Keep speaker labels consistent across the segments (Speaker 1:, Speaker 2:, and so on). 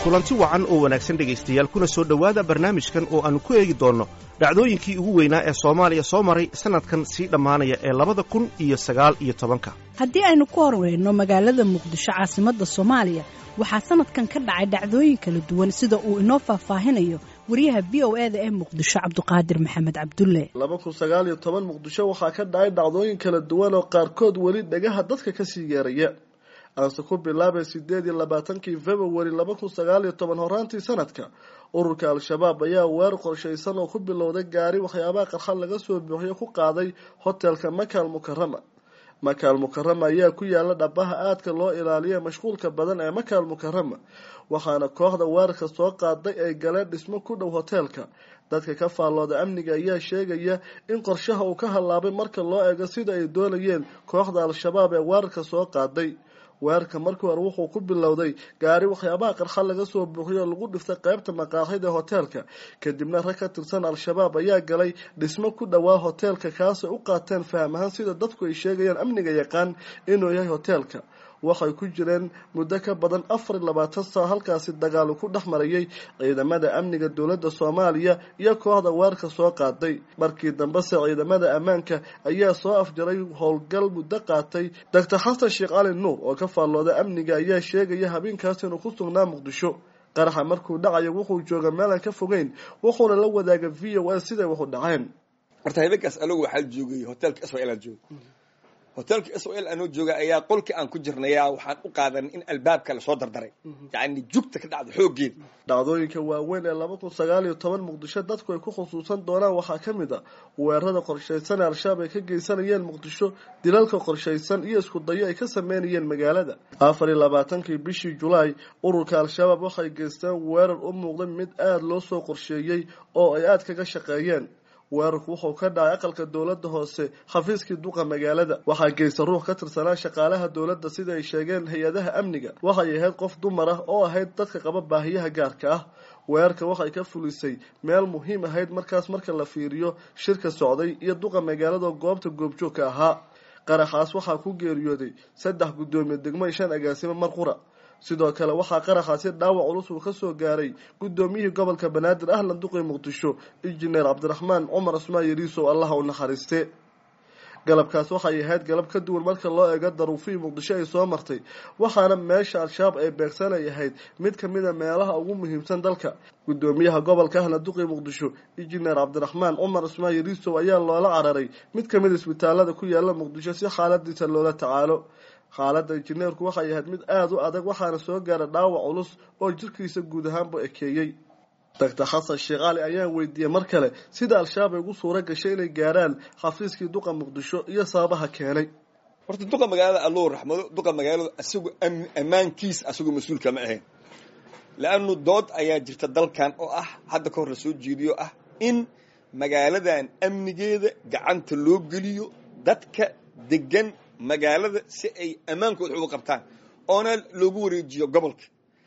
Speaker 1: kulanti wacan oo wanaagsan dhegaystayaal kuna soo dhowaada barnaamijkan oo aannu ku eegi doonno dhacdooyinkii ugu weynaa ee soomaaliya soo maray sannadkan sii dhammaanaya ee labada kun iyo sagaal iyo tobanka
Speaker 2: haddii aynu ku horeyno magaalada muqdisho caasimadda soomaaliya waxaa sannadkan ka dhacay dhacdooyin kala duwan sida uu inoo faahfaahinayo wariyaha v o e da ee muqdisho cabduqaadir maxamed cabdulle
Speaker 3: laba kun sagaal iyo toban muqdisho waxaa ka dhacay dhacdooyin kala duwan oo qaarkood weli dhagaha dadka kasii yeeraya aanse ku bilaabay sideed iyo labaatankii february laba kun sagaal iyo toban horaantii sanadka ururka al-shabaab ayaa weer qorshaysan oo ku bilowday gaari waxyaabaha qarxad laga soo buuxiyo ku qaaday hotelka makaal mukarama makaal mukarama ayaa ku yaala dhabaha aadka loo ilaaliya mashquulka badan ee makaal mukarama waxaana kooxda weerarka soo qaaday ay galeen dhismo ku dhow hoteelka dadka ka faallooda amniga ayaa sheegaya in qorshaha uu ka hallaabay marka loo eego sida ay doonayeen kooxda al-shabaab ee weerarka soo qaaday weerarka markii hore wuxuu ku bilowday gaari waxyaabaha qarxa laga soo buuxiyo oo lagu dhiftay qeybta maqaaxida hoteelka kadibna rag ka tirsan al-shabaab ayaa galay dhismo ku dhowaa hoteelka kaasay u qaateen faham ahaan sida dadku ay sheegayaan amniga yaqaan inuu yahay hoteelka waxay ku jireen muddo ka badan afar iyo labaatan saa halkaasi dagaalu ku dhex marayay ciidamada amniga dowladda soomaaliya iyo kooxda weerarka soo qaaday markii dambese ciidamada ammaanka ayaa soo afjaray howlgal muddo qaatay doctor xasan sheekh cali nuur oo ka faallooda amniga ayaa sheegaya habeenkaas inuu ku sugnaa muqdisho qaraxa markuu dhacayo wuxuu jooga meelaan ka fogeyn wuxuuna la wadaaga v o a siday waxu dhaceen
Speaker 4: horta habeenkaas anagu waxaa joogay hotelka sl aan jooga hotelka s o l anoo jooga ayaa qolkii aan ku jirnaya waxaan u qaadanay in albaabka lasoo dardaray yacni jugta ka dhacda xooggeeda
Speaker 3: dhacdooyinka waaweyn ee laba kun sagaal iyo toban muqdisho dadku ay ku khusuusan doonaan waxaa ka mid a weerarada qorshaysan ee al-shabaab ay ka geysanayeen muqdisho dilalka qorshaysan iyo isku dayo ay ka sameynayeen magaalada afar iyo labaatankii bishii julaay ururka al-shabaab waxay geysteen weerar u muuqday mid aada loo soo qorsheeyey oo ay aada kaga shaqeeyeen weerarku wuxuu ka dhacay aqalka dowladda hoose xafiiskii duqa magaalada waxaa geysta ruux ka tirsanaa shaqaalaha dowladda sida ay sheegeen hay-adaha amniga waxay ahayd qof dumar ah oo ahayd dadka qaba baahiyaha gaarka ah weerarka waxay ka fulisay meel muhiim ahayd markaas marka la fiiriyo shirka socday iyo duqa magaalada goobta goobjoogka ahaa qaraxaas waxaa ku geeriyooday saddex guddoomiye degmo iyo shan agaasimo mar qura sidoo kale waxaa qaraxaasi dhaawac culus uu ka soo gaaray guddoomiyihii gobolka banaadir ahlan duqii muqdisho injineer cabdiraxmaan cumar cusmaan yariisow allaha u naxariiste galabkaas waxay ahayd galab ka duwan marka loo eego daruufihii muqdisho ay soo martay waxaana meesha al-shabaab ay beegsanay ahayd mid ka mid a meelaha ugu muhiimsan dalka guddoomiyaha gobolka ahlan duqii muqdisho injineer cabdiraxmaan cumar cusmaan yariisow ayaa loola cararay mid ka mid isbitaalada ku yaala muqdisho si xaaladiisa loola tacaalo xaaladda injineerku waxay ahayd mid aada u adag waxaana soo gaara dhaawac culus oo jirkiisa guud ahaanba ekeeyey doctor xasan sheekh cali ayaan weydiiyey mar kale sida al-shabaab ay ugu suura gashay inay gaaraan xafiiskii duqa muqdisho iyo sababaha keenay
Speaker 4: horta duqa magaalada allou raxmado duqa magaaladu isagu ammaankiis asagu mas-uulka ma ahayn la-anu dood ayaa jirta dalkan oo ah hadda ka hor la soo jeediyo ah in magaaladan amnigeeda gacanta loo geliyo dadka degan magaalada si ay ammaankooda uga qabtaan oona loogu wareejiyo gobolka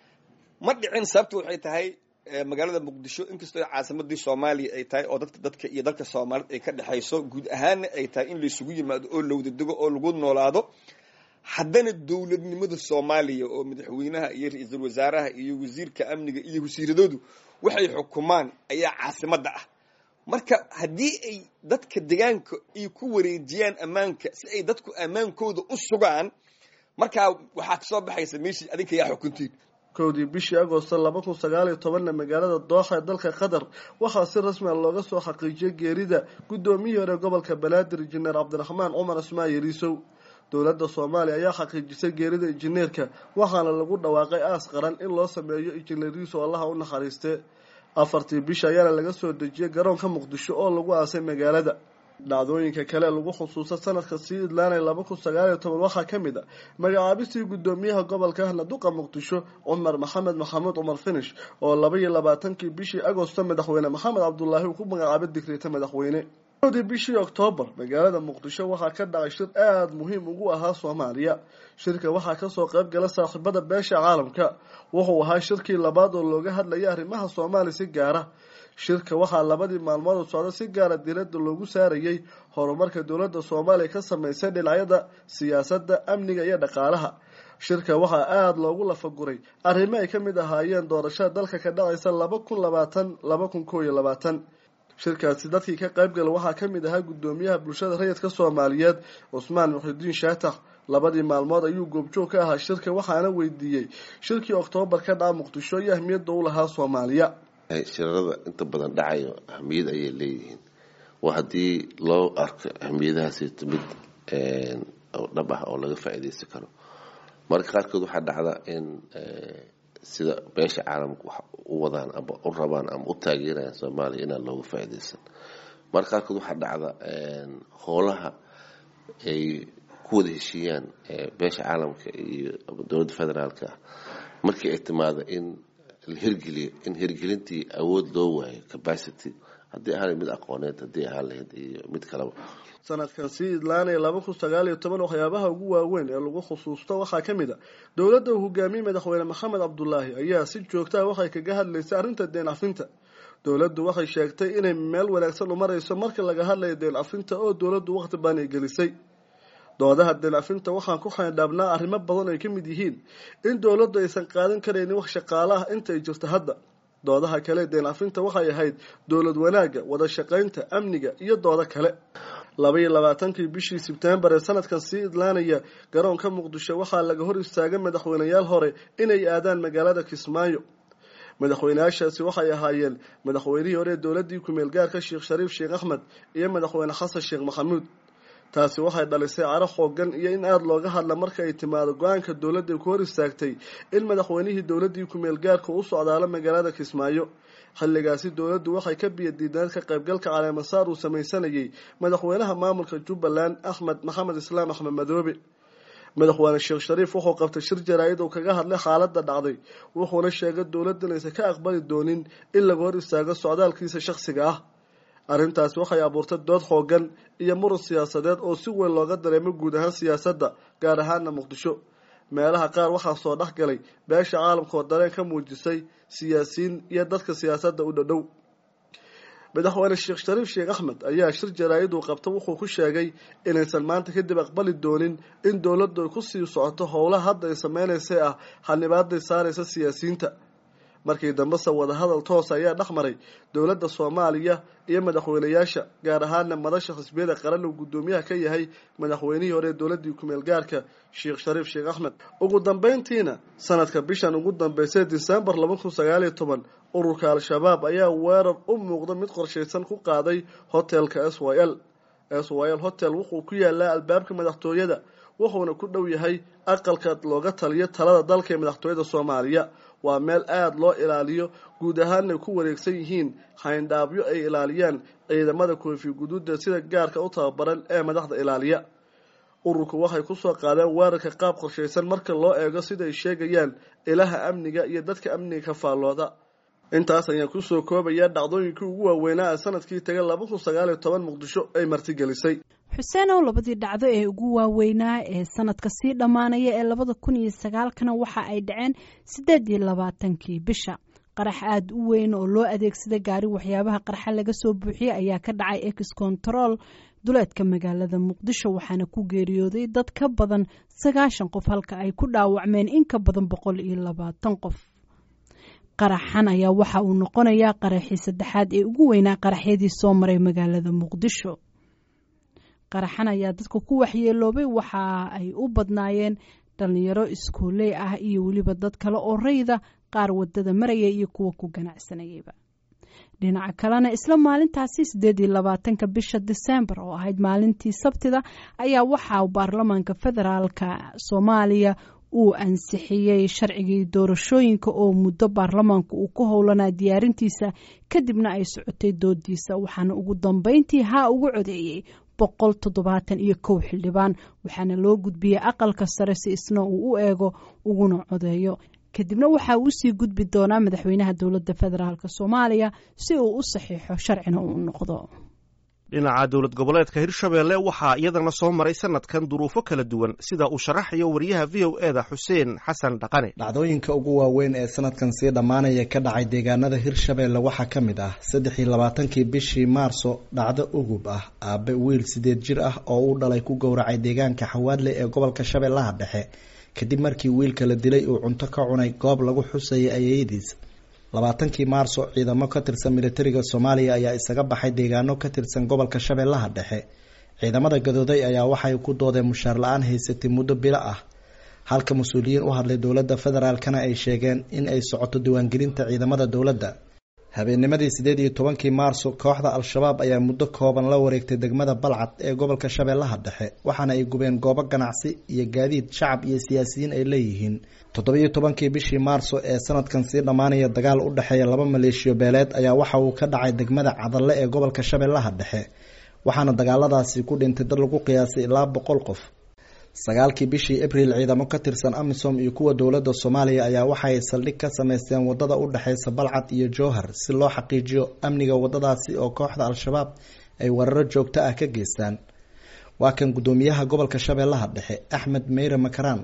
Speaker 4: ma dhicin sababta waxay tahay magaalada muqdisho inkastoo caasimadii soomaaliya ay tahay oo dadka dadka iyo dalka soomaaliyed ay ka dhexayso guud ahaanna ay tahay in laysugu yimaado oo lawada dego oo lagu noolaado haddana dowladnimada soomaaliya oo madaxweynaha iyo ra-iisul wasaaraha iyo wasiirka amniga iyo wasiiradoodu waxay xukumaan ayaa caasimadda ah marka haddii ay dadka degaanka ay ku wareejiyaan ammaanka si ay dadku ammaankooda u sugaan markaa waxaa kasoo baxaysa meeshii adinka yaa xukuntiin
Speaker 3: kowdii bishii agosto laba kun sagaal iyo tobanna magaalada dooxa ee dalka qatar waxaa si rasmia looga soo xaqiijiyay geerida guddoomiyihii hore gobolka banaadir injineer cabdiraxmaan cumar cusmaan yariisow dowladda soomaaliya ayaa xaqiijisay geerida injineerka waxaana lagu dhawaaqay aas qaran in loo sameeyo injineer yariisow allaha u naxariiste afartii bisha ayaana laga soo dejiyay garoonka muqdisho oo lagu aasay magaalada dhacdooyinka kale lagu xusuusta sanadka sii idlaanay laba kun sagaal iyo toban waxaa ka mid a magacaabistii guddoomiyaha gobolka ahna duqa muqdisho cumar maxamed maxamuud cumar finish oo laba iyo labaatankii bishii agosto madaxweyne maxamed cabdulaahi uu ku magacaabay digriita madaxweyne dii bishii oktoobar magaalada muqdisho waxaa ka dhacay shir aada muhiim ugu ahaa soomaaliya shirka waxaa kasoo qayb gala saaxiibada beesha caalamka wuxuu ahaa shirkii labaad oo looga hadlayay arrimaha soomaaliya si gaara shirka waxaa labadii maalmood socdo si gaara diiradda loogu saarayay horumarka dowladda soomaaliya ka sameysay dhinacyada siyaasadda amniga iyo dhaqaalaha shirka waxaa aada loogu lafaguray arrimo ay ka mid ahaayeen doorashada dalka ka dhacaysa laba kun labaatan laba kun koo iyo labaatan shirkaasi dadkii ka qaybgala waxaa ka mid ahaa guddoomiyaha bulshada rayidka soomaaliyeed cusmaan muxidiin shaatax labadii maalmood ayuu goobjoog ka ahaa shirka waxaana weydiiyey shirkii oktoobar ka dhaca muqdisho iyo ahmiyadda u lahaa soomaaliya
Speaker 5: shirarada inta badan dhacayo ahmiyad ayay leeyihiin waa haddii loo arko ahmiyadahaasi mid dhab ah oo laga faa'iidaysan karo marka qaarkood waxaa dhacda in sida beesha caalamka wax u wadaan ama u rabaan ama u taageerayaan soomaaliya inaan looga faa'iidaysan marka qaarkood waxaa dhacda howlaha ay ku wada heshiiyaan beesha caalamka iyo dowladda federaalka ah markii ay timaado in la hirgeliyo in hirgelintii awood loo waayo capacity haddii ahaan mid aqooneed haddii ahaan lahayd iyo mid kaleba
Speaker 3: sanadkan sii idlaanaya laba kun sagaal iyo toban waxyaabaha ugu waaweyn ee lagu khusuusto waxaa ka mid a dowladda uu hogaamiyey madaxweyne maxamed cabdulaahi ayaa si joogtaha waxay kaga hadlaysay arrinta deen cafinta dowladdu waxay sheegtay inay meel wanaagsan u marayso marka laga hadlayo deen cafinta oo dowladdu waqti baan ay gelisay doodaha deen cafinta waxaan ku xaydhaabnaa arrimo badan ay ka mid yihiin in dowladdu aysan qaadan karaynin wax shaqaale ah inta ay jirto hadda doodaha kale deen cafinta waxay ahayd dowlad wanaagga wada shaqaynta amniga iyo doodo kale laba iyo labaatankii bishii sebtembar ee sanadkan sii idlaanaya garoonka muqdisho waxaa laga hor istaagay madaxweyneyaal hore inay aadaan magaalada kismaayo madaxweyneyaashaasi waxay ahaayeen madaxweynihii hore ee dowladdii kumeel gaarka sheekh shariif sheekh axmed iyo madaxweyne xasan sheekh maxamuud taasi waxay dhalisay caro xoogan iyo in aada looga hadla marka ay timaado go-aanka dowladda ku hor istaagtay in madaxweynihii dowladdii kumeel gaarka u socdaalo magaalada kismaayo xilligaasi dowladdu waxay ka biyadiideen ka qaybgalka caleemasaar uu samaysanayay madaxweynaha maamulka jubbaland axmed maxamed islaam axmed madoobe madaxweyne sheekh shariif wuxuu qabtay shir jaraa-id uu kaga hadlay xaaladda dhacday wuxuuna sheegay dowladda inaysan ka aqbali doonin in laga hor istaago socdaalkiisa shakhsiga ah arrintaasi waxay abuurtay dood xoogan iyo muran siyaasadeed oo si weyn looga dareemo guud ahaan siyaasadda gaar ahaana muqdisho meelaha qaar waxaa soo dhex galay beesha caalamka oo dareen ka muujisay siyaasiyiin iyo dadka siyaasadda u dhadhow madaxweyne sheekh shariif sheekh axmed ayaa shir jaraa-id uu qabta wuxuu ku sheegay inaysan maanta kadib aqbali doonin in dowladdu ay ku sii socoto howlaha hadda ay sameynaysa ah xanibaaday saaraysa siyaasiyiinta markii dambese wadahadal toos ayaa dhex maray dowladda soomaaliya iyo madaxweyneyaasha gaar ahaana madasha xisbiyada qaran uu guddoomiyaha ka yahay madaxweynihii hore ee dowladdii kumeel gaarka sheekh shariif sheekh axmed ugu dambeyntiina sanadka bishan ugu dambeysay disembar laba kun sagaal iyo toban ururka al-shabaab ayaa weerar u muuqda mid qorshaysan ku qaaday hotelka s y l s y l hotel wuxuu ku yaalaa albaabka madaxtooyada wuxuuna ku dhow yahay aqalka looga taliyo talada dalka ee madaxtooyada soomaaliya waa meel aada loo ilaaliyo guud ahaanay ku wareegsan yihiin hayndhaabyo ay ilaaliyaan ciidamada koofi guduuda sida gaarka u tababaran ee madaxda ilaaliya ururku waxay kusoo qaadeen weerarka qaab qorshaysan marka loo eego siday sheegayaan ilaha amniga iyo dadka amniga ka faallooda intaas ayaan kusoo koobayaa dhacdooyinkii ugu waaweynaa ee sanadkii tagay laba kun sagaal iyo toban muqdisho ay martigelisay
Speaker 2: xuseenow labadii dhacdo ee ugu waaweynaa ee sanadka sii dhammaanaya ee labada kun iyo sagaalkana waxa ay dhaceen siddeed iyo labaatankii bisha qarax aada u weyn oo loo adeegsada gaari waxyaabaha qarxa laga soo buuxiyey ayaa ka dhacay ex control duleedka magaalada muqdisho waxaana ku geeriyooday dad ka badan sagaashan qof halka ay ku dhaawacmeen in ka badan boqol iyo labaatan qof qaraxan ayaa waxa uu noqonayaa qaraxii saddexaad ee ugu weynaa qaraxyadii soo maray magaalada muqdisho qaraxan ayaa dadka ku waxyeeloobay waxa ay u badnaayeen dhalinyaro iskuoley ah iyo weliba dad kale oo rayda qaar wadada maraya iyo kuwa ku ganacsanayayba dhinaca kalena isla maalintaasi sideed iyo labaatanka bisha disembar oo ahayd maalintii sabtida ayaa waxaa baarlamaanka federaalka soomaaliya uu ansixiyey sharcigii doorashooyinka oo muddo baarlamaanku uu ku howlanaa diyaarintiisa kadibna ay socotay doodiisa waxaana ugu dambeyntii haa ugu codeeyey boqol toddobaatan iyo kow xildhibaan waxaana loo gudbiyey aqalka sare si isna uu u eego uguna codeeyo kadibna waxa uu usii gudbi doonaa madaxweynaha dowladda federaalk soomaaliya si uu u saxiixo sharcina uu noqdo
Speaker 1: dhinaca dowlad goboleedka hirshabeelle waxaa iyadana soo maray sanadkan duruufo kala duwan sida uu sharaxayo wariyaha v o e da xuseen xasan dhaqane
Speaker 6: dhacdooyinka ugu waaweyn ee sanadkan sii dhammaanaya ka dhacay deegaanada hirshabeelle waxaa ka mid ah saddex iyo labaatankii bishii maarso dhacdo ugub ah aabe wiil sideed jir ah oo uu dhalay ku gowracay deegaanka xawaadle ee gobolka shabeellaha dhexe kadib markii wiilka la dilay uu cunto ka cunay goob lagu xusayay ayeyadiis labaatankii maarso ciidamo ka tirsan militariga soomaaliya ayaa isaga baxay deegaano ka tirsan gobolka shabeellaha dhexe ciidamada gadooday ayaa waxay ku doodeen mushaar la-aan haysatay muddo bilo ah halka mas-uuliyiin u hadlay dowladda federaalkana ay sheegeen in ay socoto diiwaangelinta ciidamada dowladda habeennimadii sideed iyo tobankii maarso kooxda al-shabaab ayaa muddo kooban la wareegtay degmada balcad ee gobolka shabeellaha dhexe waxaana ay gubeen goobo ganacsi iyo gaadiid shacab iyo siyaasiyiin ay leeyihiin toddobiyo tobankii bishii maarso ee sanadkan sii dhammaanaya dagaal u dhexeeya laba maleeshiyo beeleed ayaa waxa uu ka dhacay degmada cadalle ee gobolka shabeellaha dhexe waxaana dagaaladaasi ku dhintay dad lagu qiyaasay ilaa boqol qof sagaalkii bishii abriil ciidamo ka tirsan amisom iyo kuwa dowladda soomaaliya ayaa waxaay saldhig ka sameysteen wadada u dhexeysa balcad iyo jowhar si loo xaqiijiyo amniga wadadaasi oo kooxda al-shabaab ay weeraro joogto ah ka geystaan waa kan guddoomiyaha gobolka shabeellaha dhexe axmed meyre makaraan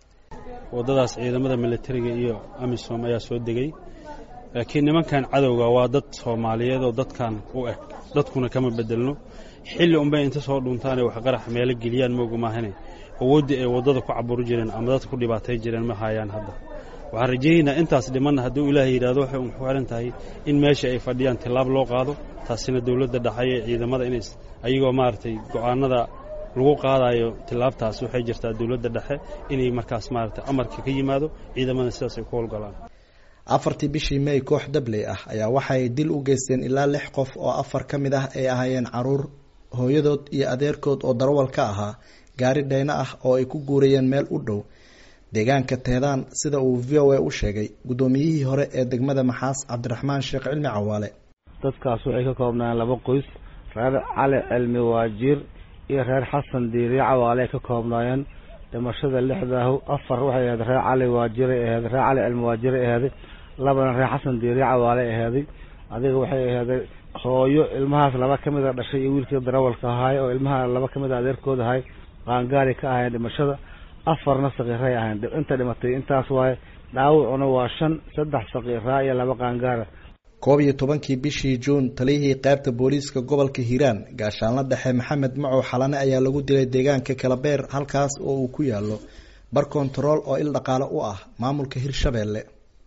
Speaker 7: wadadaas ciidamada militariga iyo amisom ayaa soo degay laakiin nimankan cadowga waa dad soomaaliyeed oo dadkan u eg dadkuna kama bedelno xilli unbay inta soo dhuntaanay wax qarax meelo geliyaan moogu maahane awooddii ay waddada ku caburi jireen ama dadka ku dhibaatay jireen ma hayaan hadda waxaan rajaynaynaa intaas dhimanna hadduu ilaahay yidhahdo waxay un ku xihan tahay in meesha ay fadhiyaan tillaab loo qaado taasina dowladda dhaxay ee ciidamada inay ayagoo maaragtay go'aanada lagu qaadayo tillaabtaas waxay jirtaa dowladda dhexe inay markaas maaragtay amarka ka yimaado ciidamada sidaas ay ku howlgalaan
Speaker 6: afartii bishii may koox dabley ah ayaa waxaay dil u geysteen ilaa lix qof oo afar ka mid ah ay ahaayeen caruur hooyadood iyo adeerkood oo darawal ka ahaa gaari dheyno ah oo ay ku guurayeen meel u dhow deegaanka teedaan sida uu v o a u sheegay guddoomiyihii hore ee degmada maxaas cabdiraxmaan sheekh cilmi cawaale
Speaker 8: dadkaas waxay ka koobnayeen laba qoys reer cali cilmi waajiir iyo reer xasan diiriye cawaale ay ka koobnaayeen dhimashada lixdaahu afar waxay ahayd reer cali waajiray aheed reer cali cilmi waajiray aheeday labana reer xasan diiriye cawaale aheeday adiga waxay aheeday hooyo ilmahaas laba ka mid a dhashay iyo wiilkii darawalka ahaay oo ilmaha laba ka mid a adeerkooda ahay qaangaari ka ahayn dhimashada afarna sakiiray ahayn inta dhimatay intaas waaye dhaawacuna waa shan saddex sakiiraa iyo laba qaangaara
Speaker 6: koob iyo tobankii bishii juun taliyihii qaybta booliiska gobolka hiiraan gaashaanla dhexe maxamed macow xalane ayaa lagu dilay deegaanka kalabeer halkaas oo uu ku yaalo bar kontarool oo il dhaqaale u ah maamulka hirshabeelle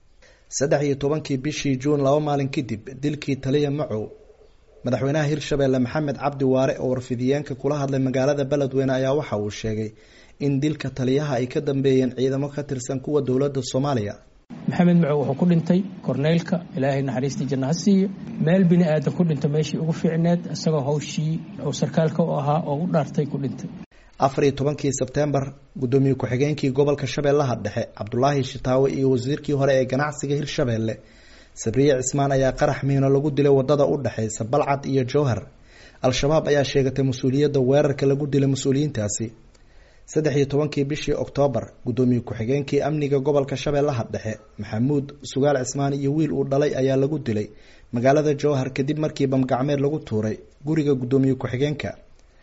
Speaker 6: saddex iyo tobankii bishii juun laba maalin kadib dilkii taliya macow madaxweynaha hirshabeelle maxamed cabdi waare oo warfidiyeenka kula hadlay magaalada beledweyne ayaa waxa uu sheegay in dilka taliyaha ay ka dambeeyeen ciidamo ka tirsan kuwa dowladda soomaaliya
Speaker 9: maxamed macow wuxuu ku dhintay korneylka ilaahay naxariistii janna ha siiyo meel bini aadan ku dhinta meeshii ugu fiicneed isagoo hawshii uu sarkaalka u ahaa oo u dhaartay ku dhintay
Speaker 6: afar iyo tobankii sebtembar guddoomiye ku-xigeenkii gobolka shabeellaha dhexe cabdulaahi shitaawe iyo wasiirkii hore ee ganacsiga hirshabeelle sabriye cismaan ayaa qarax miino lagu dilay wadada u dhexeysa balcad iyo jowhar al-shabaab ayaa sheegatay mas-uuliyadda weerarka lagu dilay mas-uuliyiintaasi saddex iyo tobankii bishii oktoobar guddoomiye ku-xigeenkii amniga gobolka shabeellaha dhexe maxamuud sugaal cismaan iyo wiil uu dhalay ayaa lagu dilay magaalada jowhar kadib markii bamgacmeed lagu tuuray guriga guddoomiye ku-xigeenka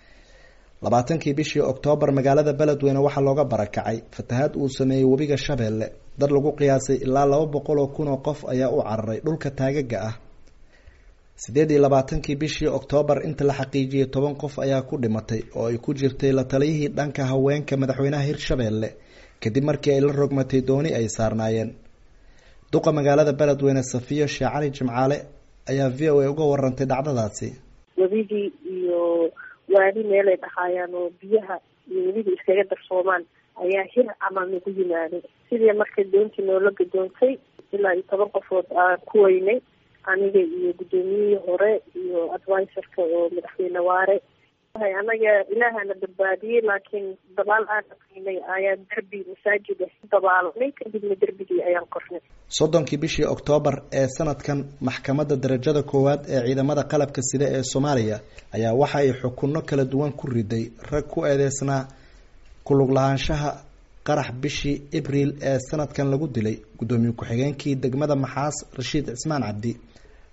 Speaker 6: labaatankii bishii oktoobar magaalada beledweyne waxaa looga barakacay fatahaad uu sameeyey webiga shabeelle dad lagu qiyaasay ilaa laba boqol oo kun oo qof ayaa u cararay dhulka taagaga ah sideed iyo labaatankii bishii oktoobar inta la xaqiijiyey toban qof ayaa ku dhimatay oo ay ku jirtay la taliyihii dhanka haweenka madaxweynaha hirshabeelle kadib markii ay la rogmatay dooni ay saarnaayeen duqa magaalada beledweyne safiyo sheekh cali jimcaale ayaa v o a uga warantay dhacdadaasi
Speaker 10: webigii iyo waadi meelay dhahaayaan oo biyaha iyo weliba iskaga darsoomaan ayaa hir camal nagu yimaaday sidii marka doontii noola gadoontay ilaa iyo toban qofood aan ku weynay aniga iyo guddoomiyihii hore iyo advisorka oo madaxweyne waare anaga ilaahana badbaadiyey laakiin dabaal aan aqinay ayaan derbi masaajid ah dabaalanay kadibna derbigii ayaan kornay
Speaker 6: soddonkii bishii oktoobar ee sanadkan maxkamadda darajada koowaad ee ciidamada qalabka sida ee soomaaliya ayaa waxa ay xukunno kala duwan ku riday rag ku eedeysnaa kulug lahaanshaha qarax bishii abriil ee sanadkan lagu dilay guddoomiye ku-xigeenkii degmada maxaas rashiid cismaan cabdi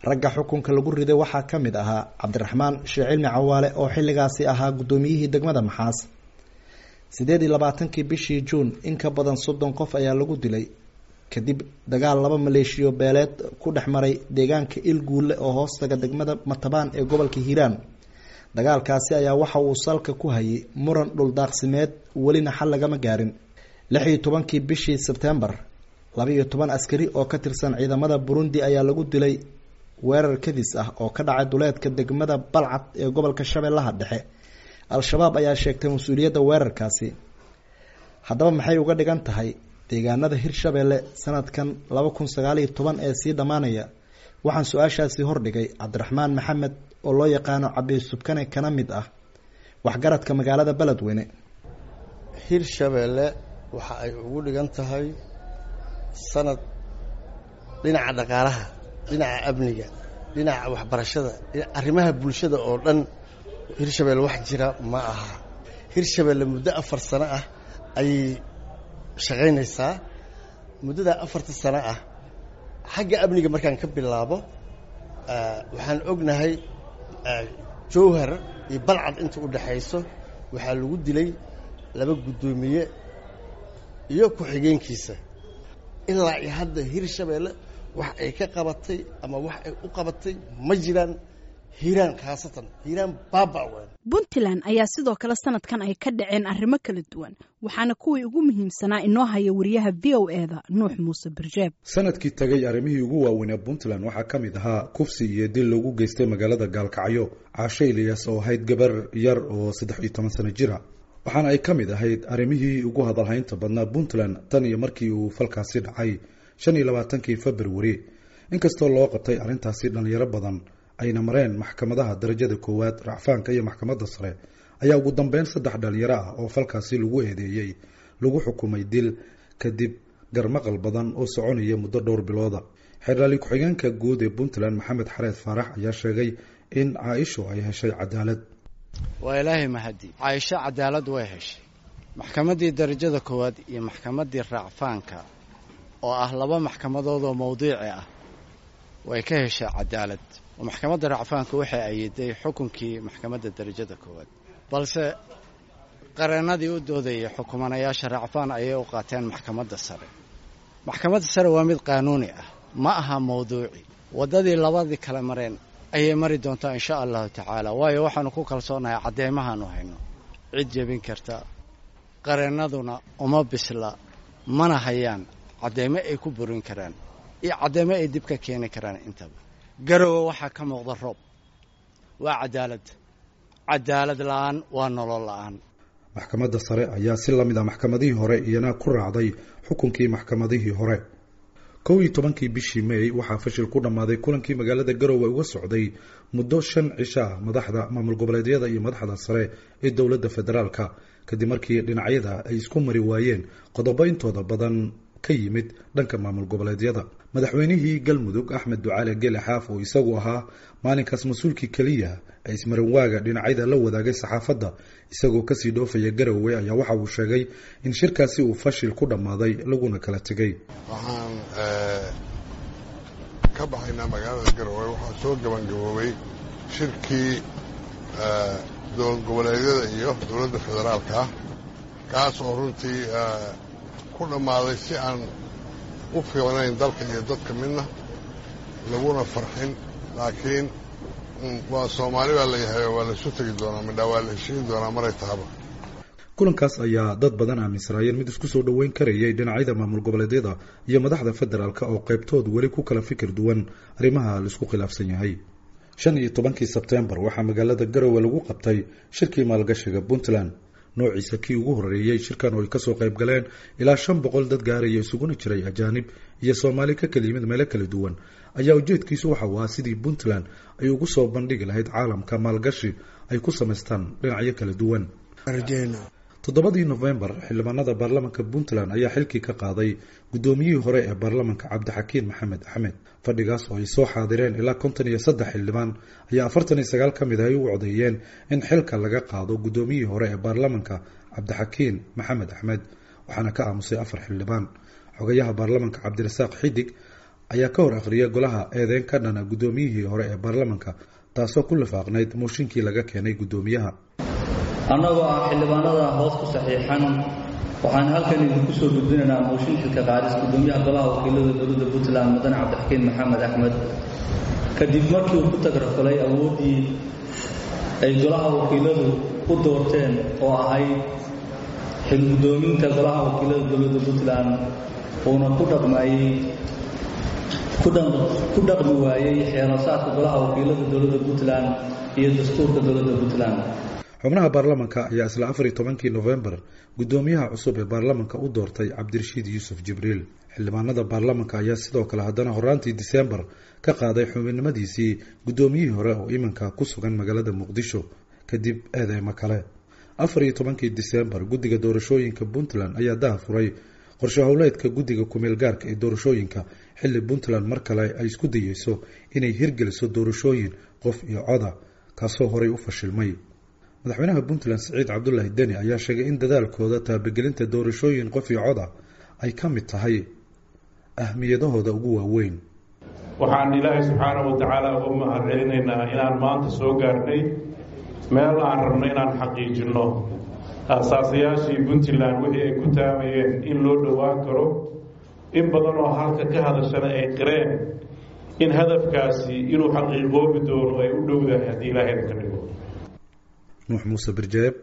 Speaker 6: ragga xukunka lagu riday waxaa ka mid ahaa cabdiraxmaan sheekh cilmi cawaale oo xilligaasi ahaa guddoomiyihii degmada maxaas siddeed iyo labaatankii bishii juun in ka badan soddon qof ayaa lagu dilay kadib dagaal laba maleeshiyo beeleed ku dhex maray deegaanka ilguulle oo hoostaga degmada matabaan ee gobolka hiiraan dagaalkaasi ayaa waxa uu salka ku hayay muran dhuldaaqsimeed welina xal lagama gaarin lix iyo tobankii bishii sebtembar laba iyo toban askari oo ka tirsan ciidamada burundi ayaa lagu dilay weerar kadis ah oo ka dhacay duleedka degmada balcad ee gobolka shabeellaha dhexe al-shabaab ayaa sheegtay mas-uuliyadda weerarkaasi haddaba maxay uga dhigan tahay deegaanada hirshabeelle sanadkan laba kun sagaal iyo toban ee sii dhammaanaya waxaan su-aashaasi hordhigay cabdiraxmaan maxamed oo loo yaqaano cabi subkane kana mid ah waxgaradka magaalada beledweyne
Speaker 11: hirshabeelle waxa ay ugu dhigan tahay sanad dhinaca dhaqaalaha dhinaca amniga dhinaca waxbarashada arrimaha bulshada oo dhan hirshabeelle wax jira ma aha hirshabeelle muddo afar sano ah ayay shaqaynaysaa muddadaa afarta sano ah xagga amniga markaan ka bilaabo waxaan ognahay jowhar iyo balcad inta u dhexayso waxaa lagu dilay laba guddoomiye iyo ku-xigeenkiisa ilaa iyo hadda hirshabeelle wax ay ka qabatay ama wax ay u qabatay ma jiraan hiiraan khaasatan hiiraan baaba weyn
Speaker 2: puntland ayaa sidoo kale sanadkan ay ka dhaceen arrimo kala duwan waxaana kuwii ugu muhiimsanaa inoo haya wariyaha v o e da nuux muuse birjeeb
Speaker 12: sanadkii tagay arrimihii ugu waaweynee puntland waxaa ka mid ahaa kufsi iyo dil lagu geystay magaalada gaalkacyo caashe ilyas oo ahayd gabar yar oo saddex iyo toban sano jira waxaana ay ka mid ahayd arrimihii ugu hadalhaynta badnaa puntland tan iyo markii uu falkaasi dhacay shan iyo labaatankii februari inkastoo loo qabtay arrintaasi dhallinyaro badan ayna mareen maxkamadaha darajada koowaad racfaanka iyo maxkamadda sare ayaa ugu dambeyn saddex dhalinyaro ah oo falkaasi lagu eedeeyey lagu xukumay dil kadib garmaqal badan oo soconaya muddo dhowr bilooda xeerlaali ku-xigeenka guud ee puntland maxamed xareed faarax ayaa sheegay in caaisho ay heshay cadaalad
Speaker 13: waa ilaahay mahadi caaisho cadaalad way heshay maxkamaddii darajada koowaad iyo maxkamaddii raacfaanka oo ah laba maxkamadood oo mawdiici ah way ka heshay cadaalad oo maxkamadda racfaanka waxay ayiday xukunkii maxkamadda darajada koowaad balse qareennadii u doodayay xukumanayaasha racfaan ayay u qaateen maxkamadda sare maxkamadda sare waa mid qaanuuni ah ma aha mawduuci waddadii labadii kale mareen ayay mari doontaa insha allahu tacaala waayo waxaanu ku kalsoonahay cadeymahaanu hayno cid jebin karta qareennaduna uma bisla mana hayaan cadeymo ay ku burin karaan iyo cadeymo ay dib ka keeni karaan intaba garowe waxaa ka muuqda roob waa cadaalad cadaalad la-aan waa nolol la-aan
Speaker 12: maxkamadda sare ayaa si lamid ah maxkamadihii hore iyana ku raacday xukunkii maxkamadihii hore kow iyo tobankii bishii may waxaa fashil ku dhammaaday kulankii magaalada garowe uga socday muddo shan cisho ah madaxda maamul goboleedyada iyo madaxda sare ee dowladda federaalka kadib markii dhinacyada ay isku mari waayeen qodobo intooda badan ka yimid dhanka maamul goboleedyada madaxweynihii galmudug axmed ducaale gele xaaf oo isagu ahaa maalinkaas mas-uulkii keliya ee ismarinwaaga dhinacyada la wadaagay saxaafadda isagoo kasii dhoofaya garowe ayaa waxa uu sheegay in shirkaasi uu fashil ku dhammaaday laguna kala tegay
Speaker 14: waxaan ka baxaynaa magaalada garowe waxaa soo gabangaboobay shirkii dowlad goboleedyada iyo dowladda federaalka kaas oo runtii ku dhammaaday si aan u fiicnayn dalka iyo dadka midna laguna farxin laakiin waa soomaali baa layahay oo waa laisu tegi doonaa midhaa waa la heshiin doonaa maray tahaba
Speaker 12: kulankaas ayaa dad badan aaminsanaayeen mid isku soo dhoweyn karayay dhinacyada maamul goboleedyada iyo madaxda federaalk oo qaybtood weli ku kala fikir duwan arrimaha laisku khilaafsan yahay shan iyo tobankii sebtembar waxaa magaalada garowe lagu qabtay shirkii maalgashiga puntland noociisa kii ugu horeeyey shirkan oo ay kasoo qayb galeen ilaa shan boqol dad gaaraya isuguna jiray ajaanib iyo soomaali ka kala yimid meelo kala duwan ayaa ujeedkiisu waxa uu ahaa sidii puntland ay ugu soo bandhigi lahayd caalamka maalgashi ay ku samaystaan dhinacyo kala duwan toddobadii nofembar xildhibaanada baarlamanka puntland ayaa xilkii ka qaaday guddoomiyihii hore ee baarlamanka cabdixakiin maxamed axmed fadhigaas oo ay soo xaadireen ilaa konton iyo saddex xildhibaan ayaa afartan iyo sagaal ka mid ah ay u codeeyeen in xilka laga qaado guddoomiyihii hore ee baarlamanka cabdixakiin maxamed axmed waxaana ka aamusay afar xildhibaan xogayaha baarlamanka cabdirasaaq xidig ayaa ka hor akhriyay golaha eedeyn ka dhana guddoomiyihii hore ee baarlamanka taasoo ku lifaaqnayd mooshinkii laga keenay guddoomiyaha
Speaker 15: annagoo ah xildhibaanada hoos ku saxiixan waxaan halkan idinku soo gudbinaynaa mooshin xilka qaadis guddoomiyaha golaha wakiilada dowladda puntland mudane cabdixakiin maxamed axmed kadib markii uu ku tagrafalay awooddii ay golaha wakiiladu u doorteen oo ahayd xilguddoominta golaha wakiilada dowladda puntland uuna ku dhaqmayey ku dhaqmi waayey xeerasaadka golaha wakiilada dowladda puntland iyo dastuurka dowladda puntland
Speaker 12: xubnaha baarlamanka ayaa isla afar iyo tobankii nofembar guddoomiyaha cusub ee baarlamanka u doortay cabdirashiid yuusuf jibriil xildhibaanada baarlamanka ayaa sidoo kale haddana horaantii diseembar ka qaaday xubinimadiisii guddoomiyihii hore oo iminka ku sugan magaalada muqdisho kadib eedeymo kale afar iyo tobankii diseembar guddiga doorashooyinka puntland ayaa daha furay qorshe howleedka guddiga kumeel gaarka ee doorashooyinka xilli puntland mar kale ay isku dayeyso inay hirgeliso doorashooyin qof iyo coda kaasoo horey u fashilmay madaxweynaha puntland siciid cabdulaahi deni ayaa sheegay in dadaalkooda taabagelinta doorashooyin qof iyo cod ah ay ka mid tahay ahmiyadahooda ugu waaweyn
Speaker 16: waxaan ilaahay subxaanahu watacaala uga mahad celinaynaa inaan maanta soo gaarnay meel aan rabno inaan xaqiijinno aasaasayaashii puntland wixii ay ku taamayeen in loo dhowaan karo in badan oo halka ka hadashana ay qireen in hadafkaasi inuu xaqiiqoobi doono ay u dhowdahay haddii ilaahayna ka dhigo
Speaker 12: nuux muuse birjeeb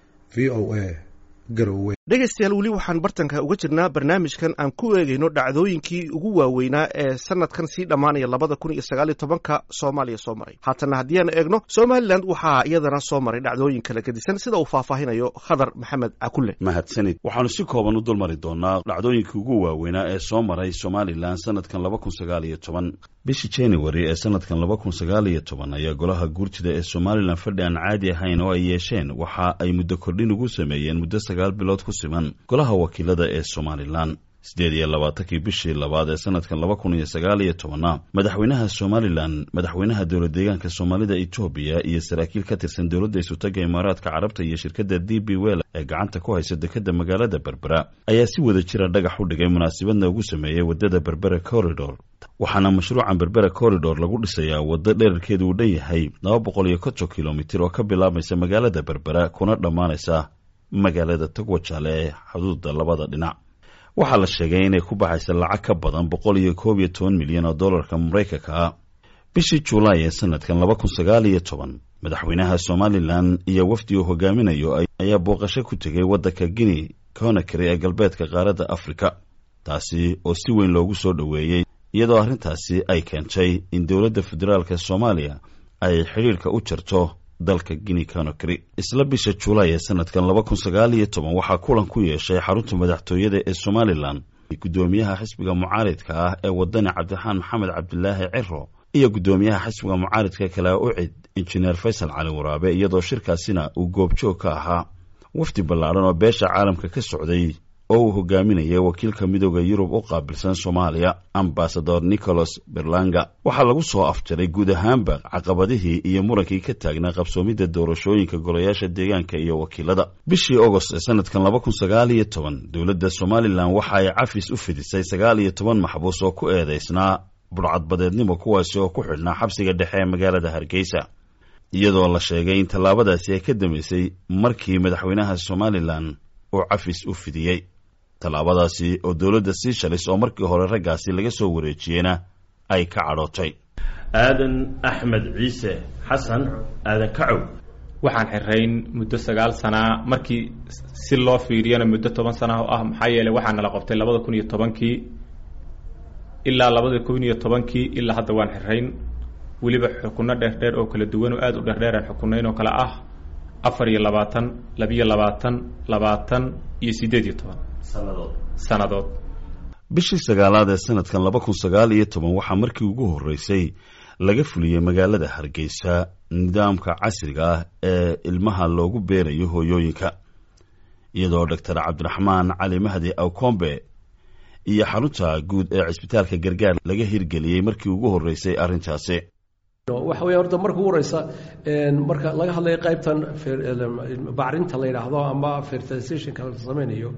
Speaker 12: v o a garowe
Speaker 1: dhegaystayaal weli waxaan bartanka uga jirnaa barnaamijkan aan ku eegayno dhacdooyinkii ugu waaweynaa ee sanadkan sii dhammaanaya labada kun iyo sagaaliyo tobanka soomaaliya soo maray haatanna haddii aan eegno somalilan waxaa iyadana soo maray dhacdooyin kala gedisan sida uu faahfaahinayo khadar maxamed cakulle
Speaker 17: mahadsanid waxaanu si kooban u dulmari doonaa dhacdooyinkii ugu waaweynaa ee soo maray somalilan sanadkan laba kun sagaal iyo toban bishii january ee sanadkan laba kun sagaal iyo toban ayaa golaha guurtida ee somalilan fadhi aan caadi ahayn oo ay yeesheen waxa ay muddo kordhin ugu sameeyeen muddo sagaal bilood ku siman golaha wakiilada ee somalilan siddeed iyo labaatankii bishii labaad ee sanadkan laba kun iyo sagaal iyo tobanna madaxweynaha somalilan madaxweynaha dowla deegaanka soomaalida etoobiya iyo saraakiil ka tirsan dowladda isutaga imaaraadka carabta iyo shirkadda d b wel ee gacanta ku haysa dekadda magaalada berbera ayaa si wada jira dhagax u dhigay munaasabadna ugu sameeyey waddada berbera corridor waxaana mashruucan berbera corridor lagu dhisayaa waddo dherarkeedu uu dhan yahay laba boqol iyo konton kilomitir oo ka bilaabmaysa magaalada berbera kuna dhammaanaysa magaalada togwajaale ee xuduudda labada dhinac waxaa la sheegay inay ku baxaysa lacag ka badan boqol iyo koob iyo toban milyan oo dollarka maraykanka ah bishii juulaay ee sanadkan laba kun sagaal iyo toban madaxweynaha somalilan iyo wafdi uu hogaaminayo ayaa booqasho ku tegay waddanka guinea conakry ee galbeedka qaaradda afrika taasi oo si weyn loogu soo dhoweeyey iyadoo arrintaasi ay keentay in dowladda federaalka soomaaliya ay xidhiirka u jarto dalka guinea conakry isla bisha juulaay ee sanadkan laba kun sagaal iyo toban waxaa kulan ku yeeshay xarunta madaxtooyada ee somalilan guddoomiyaha xisbiga mucaaridka ah ee wadani cabdiraxmaan maxamed cabdilaahi ciro iyo guddoomiyaha xisbiga mucaaridka kale ucid injineer faysal cali waraabe iyadoo shirkaasina uu goobjoog ka ahaa wafdi ballaadhan oo beesha caalamka ka socday oo uu hogaaminayay wakiilka midooda yurub u qaabilsan soomaaliya ambasador nicholas berlanga waxaa lagu soo afjaray guud ahaanba caqabadihii iyo murankii ka taagnaa qabsoomidda doorashooyinka golayaasha deegaanka iyo wakiilada bishii ogost ee sanadkan laba kun sagaal iyo toban dowladda somalilan waxa ay cafis u fidisay sagaal iyo toban maxbuus oo ku eedaysnaa budhcadbadeednimo kuwaasi oo ku xidhnaa xabsiga dhexe ee magaalada hargeysa iyadoo la sheegay in tallaabadaasi ay ka dambeysay markii madaxweynaha somalilan uu cafis u fidiyey tallaabadaasi oo dowladda siishalis oo markii hore raggaasi laga soo wareejiyeyna ay ka cadhootay
Speaker 18: aadan axmed ciise xasan aadan kacow
Speaker 19: waxaan xirayn muddo sagaal sanaa markii si loo fiiriyana muddo toban sana oo ah maxaa yeeley waxaa nala qabtay labada kun iyo tobankii ilaa labada kun iyo tobankii ilaa hadda waan xirayn weliba xukunno dheerdheer oo kala duwan oo aada u dheerdheeraan xukunayn oo kale ah afar iyo labaatan labiyo labaatan labaatan iyo siddeed iyo toban sannadood
Speaker 17: bishii sagaalaad ee sanadkan laba kun sagaal iyo toban waxaa markii ugu horreysay laga fuliyey magaalada hargeysa nidaamka casriga ah ee ilmaha loogu beerayo hooyooyinka iyadoo doctor cabdiraxmaan cali mahdi awkombe iyo xarunta guud ee cisbitaalka gargaar laga hirgeliyey markii ugu horreysay arrintaasi
Speaker 20: waxa weya horta marka ugu horeysa marka laga hadlayo qaybtan bacrinta la yidhaahdo ama fertilizationka la samaynayo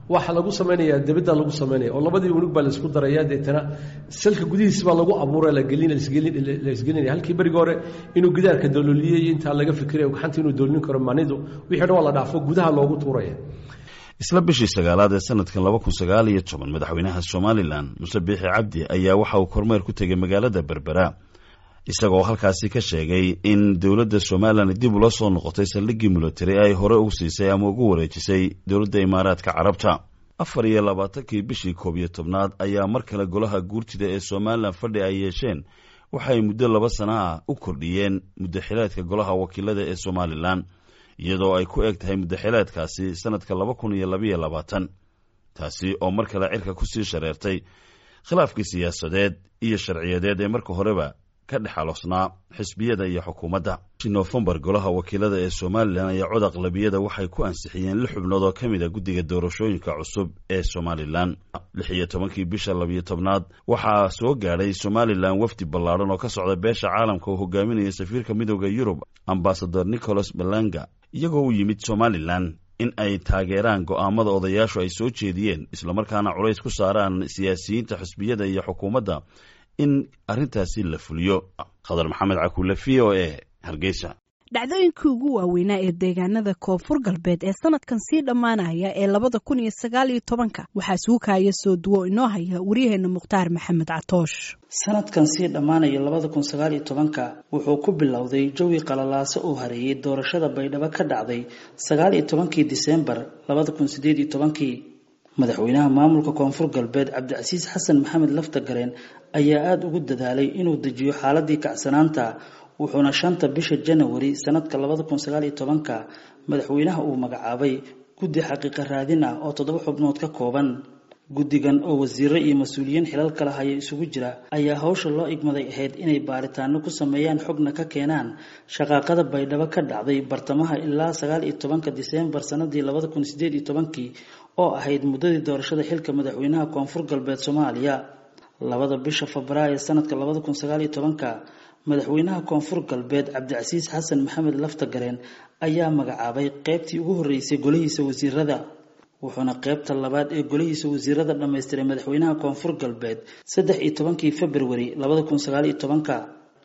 Speaker 20: waxa lagu samaynayaa debadda lagu samaynaya oo labadii unug baa laisku daraya deetana salka gudihiis baa lagu abuura laisgelinaya halkii berigi hore inuu gidaarka dalooliyey intaa laga fikirayo gacanta inuu doolin karo manidu wixii dhan waa la dhaafo gudaha loogu tuuraya
Speaker 17: isla bishii sagaalaad ee sanadkan laba kun sagaal iyo toban madaxweynaha somalilan muse biixi cabdi ayaa waxa uu kormeer ku tegay magaalada berbera isagoo halkaasi ka sheegay in dowladda somalilan dib ula soo noqotay saldhiggii military ay hore ugu siisay ama ugu wareejisay dowladda imaaraadka carabta afar iyo labaatankii bishii koob iyo tobnaad ayaa mar kale golaha guurtida ee somalilan fadhi ay yeesheen waxay muddo laba sana ah u kordhiyeen muddaxileedka golaha wakiilada ee somalilan iyadoo ay ku eg tahay muddaxileedkaasi sanadka laba kun iyo labaiyo labaatan taasi oo mar kale cirka kusii shareertay khilaafkii siyaasadeed iyo sharciyadeed ee marka horeba ka dhex aloosnaa xisbiyada iyo xukuumadda bishii noofembar golaha wakiilada ee somalilan ayaa cod aqlabiyada waxay ku ansixiyeen lix xubnood oo ka mid a guddiga doorashooyinka cusub ee somalilan lix iyo tobankii bisha labiyo tobnaad waxaa soo gaadhay somalilan wafdi ballaadhan oo ka socda beesha caalamka oo hogaaminaya safiirka midooda yurub ambasador nicholas balanga iyagoo u yimid somalilan in ay taageeraan go'aamada odayaashu ay soo jeediyeen islamarkaana culays ku saaraan siyaasiyiinta xisbiyada iyo xukuumadda in arrintaasi la fuliyo khadar maxamed cakuule v o e hargeysa
Speaker 2: dhacdooyinkii ugu waaweynaa ee deegaanada koonfur galbeed ee sanadkan sii dhammaanaya ee labada kun iyo sagaal iyo tobanka waxaa suukaya soo duwo inoo haya waryaheena mukhtaar maxamed catoosh
Speaker 21: sanadkan sii dhammaanaya labada kun sagaal iyo tobanka wuxuu ku bilowday jawi qalalaaso oo hareeyay doorashada baydhabo ka dhacday sagaal iyo tobankii diseembar labada kun sideed iyo tobankii madaxweynaha maamulka koonfur galbeed cabdicasiis xasan maxamed laftagareen ayaa aada ugu dadaalay inuu dejiyo xaaladii kacsanaanta wuxuuna shanta bisha janawari sanadka labada kun sagaal iyo tobanka madaxweynaha uu magacaabay guddi xaqiiqa raadin ah oo toddoba xubnood ka kooban guddigan oo wasiiro iyo mas-uuliyiin xilal kala haya isugu jira ayaa hawsha loo igmaday ahayd inay baaritaano ku sameeyaan xogna ka keenaan shaqaaqada baydhabo ka dhacday bartamaha ilaa sagaal iyo tobanka diseembar sanadii labada kun sideed iyo tobankii oo ahayd muddadii doorashada xilka madaxweynaha koonfur galbeed soomaaliya labada bisha febraayo sanadka labada kun sagaal iyo tobanka madaxweynaha koonfur galbeed cabdicasiis xasan maxamed laftagareen ayaa magacaabay qeybtii ugu horreysay golihiisa wasiirada wuxuuna qeybta labaad ee golihiisa wasiirada dhammaystiray madaxweynaha koonfur galbeed saddex iyo tobankii februari labada kun sagaal iyo tobanka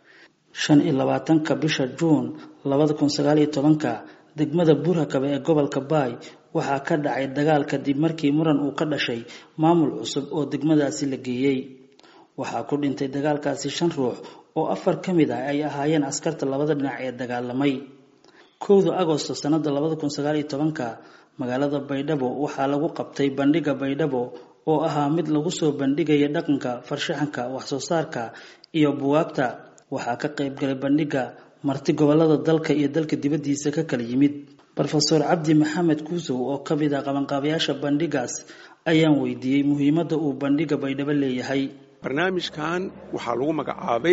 Speaker 21: shan iyo labaatanka bisha juun labada kun sagaal iyo tobanka degmada buurhakabe ee gobolka baay waxaa ka dhacay dagaal kadib markii muran uu ka dhashay maamul cusub oo degmadaasi la geeyey waxaa ku dhintay dagaalkaasi shan ruux oo afar ka mid ah ay ahaayeen askarta labada dhinac ee dagaalamay kowda agosto sanada labada kun sagaal iyo tobanka magaalada baydhabo waxaa lagu qabtay bandhiga baydhabo oo ahaa mid lagu soo bandhigaya dhaqanka farshaxanka waxsoo saarka iyo buwaagta waxaa ka qaybgalay bandhiga marti gobolada dalka iyo dalka dibadiisa ka kala yimid rofeor cabdi maxamed kuusow oo ka mid ah qabanqaabayaasha bandhigaas ayaan weydiiyey muhiimadda uu bandhiga baydhabo leeyahay
Speaker 22: barnaamijkan waxaa lagu magacaabay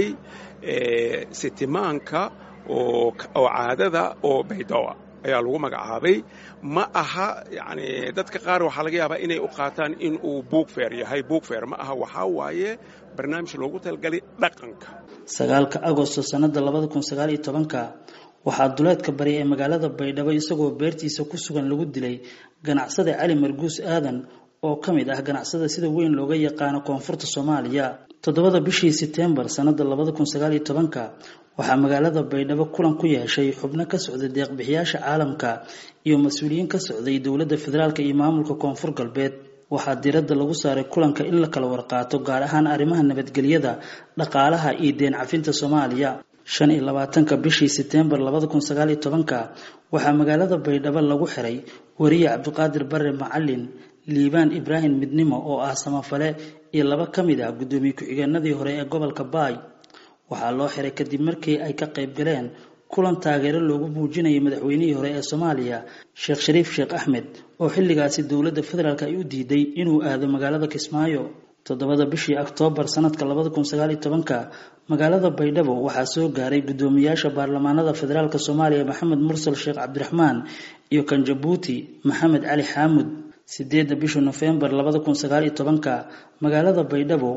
Speaker 22: sitimaanka oo caadada oo baydhabo ayaa lagu magacaabay ma aha yani dadka qaar waxaa laga yaabaa inay u qaataan in uu buugfeer yahay buugfeer ma aha waxaa waaye barnaamij loogu talagalay dhaqanka
Speaker 21: sagaalka agosto sanada labada kun sagaal iyo tobanka waxaa duleedka bari ee magaalada baydhabo isagoo beertiisa ku sugan lagu dilay ganacsada cali marguus aadan oo ka mid ah ganacsada sida weyn looga yaqaano koonfurta soomaaliya toddobada bishii setembar sanada labada kun sagaal iyo tobanka waxaa magaalada baydhabo kulan ku yeeshay xubno ka socday deeqbixiyaasha caalamka iyo mas-uuliyiin ka socday dowladda federaalk iyo maamulka koonfur galbeed waxaa diiradda lagu saaray kulanka in la kala warqaato gaar ahaan arrimaha nabadgelyada dhaqaalaha iyo deen cafinta soomaaliya shan iyo labaatanka bishii setembar labada kun sagaal iyo tobanka waxaa magaalada baydhabo lagu xiray wariye cabdiqaadir bare macalin liibaan ibraahim midnimo oo ah samafale iyo laba ka mid ah guddoomiye ku-xigeenadii hore ee gobolka baay waxaa loo xiray kadib markii ay ka qayb galeen kulan taageero loogu muujinayay madaxweynihii hore ee soomaaliya sheekh shariif sheekh axmed oo xilligaasi dowladda federaalk ay u diiday inuu aado magaalada kismaayo toddobada bishii oktoobar sanadka labada kun sagaal iyo tobanka magaalada baydhabo waxaa soo gaaray guddoomiyaasha baarlamaanada federaalk soomaaliya maxamed mursal sheekh cabdiraxmaan iyo kan jabuuti maxamed cali xaamud sideedda bisha nofembar labada kun sagaal iyo tobanka magaalada baydhabo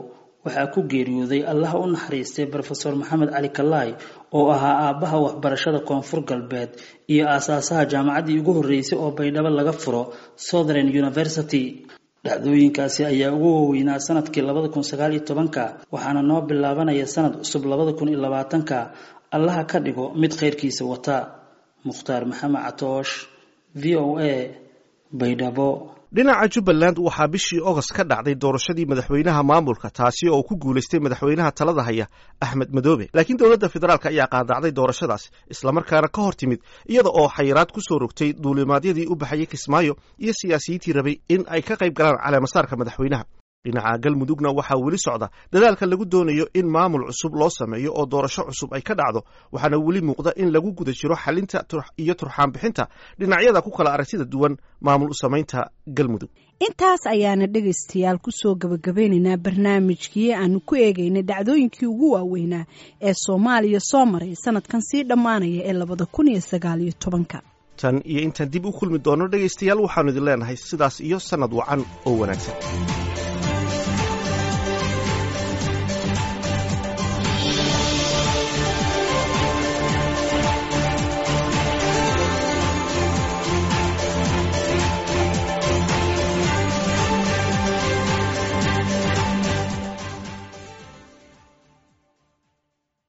Speaker 21: waxaa ku geeriyooday allaha u naxariistay brofeor maxamed cali kalaay oo ahaa aabbaha waxbarashada koonfur galbeed iyo aasaasaha jaamacaddii ugu horreysay oo baydhabo laga furo southern university dhacdooyinkaasi ayaa ugu waaweynaa sanadkii labada kun sagaal iyo tobanka waxaana noo bilaabanaya sanad cusub labada kun iyo labaatanka allaha ka dhigo mid khayrkiisa wata mukhtaar maxamed catoosh v o a baydhabo
Speaker 1: dhinaca jubbaland waxaa bishii ogost ka dhacday doorashadii madaxweynaha maamulka taasi oo ku guulaystay madaxweynaha talada haya axmed madoobe laakiin dowladda federaalk ayaa qaadacday doorashadaas islamarkaana ka hor timid iyada oo xayiraad ku soo rogtay duulimaadyadii u baxayay kismaayo iyo siyaasiyiintii rabay in ay ka qayb galaan caleemasaarka madaxweynaha dhinaca galmudugna waxaa weli socda dadaalka lagu doonayo in maamul cusub loo sameeyo oo doorasho cusub ay ka dhacdo waxaana weli muuqda in lagu guda jiro xalinta iyo turxaan bixinta dhinacyada ku kala aragtida duwan maamul u samaynta galmudug
Speaker 2: intaas ayaana dhegaystayaal kusoo gabagabeynaynaa barnaamijkii aanu ku eegaynay dhacdooyinkii ugu waaweynaa ee soomaaliya soo maray sanadkan sii dhammaanaya ee labada kun iyo sagaal iyo tobanka
Speaker 1: tan iyo intaan dib u kulmi doono dhegaystayaal waxaanu idin leenahay sidaas iyo sannad wacan oo wanaagsan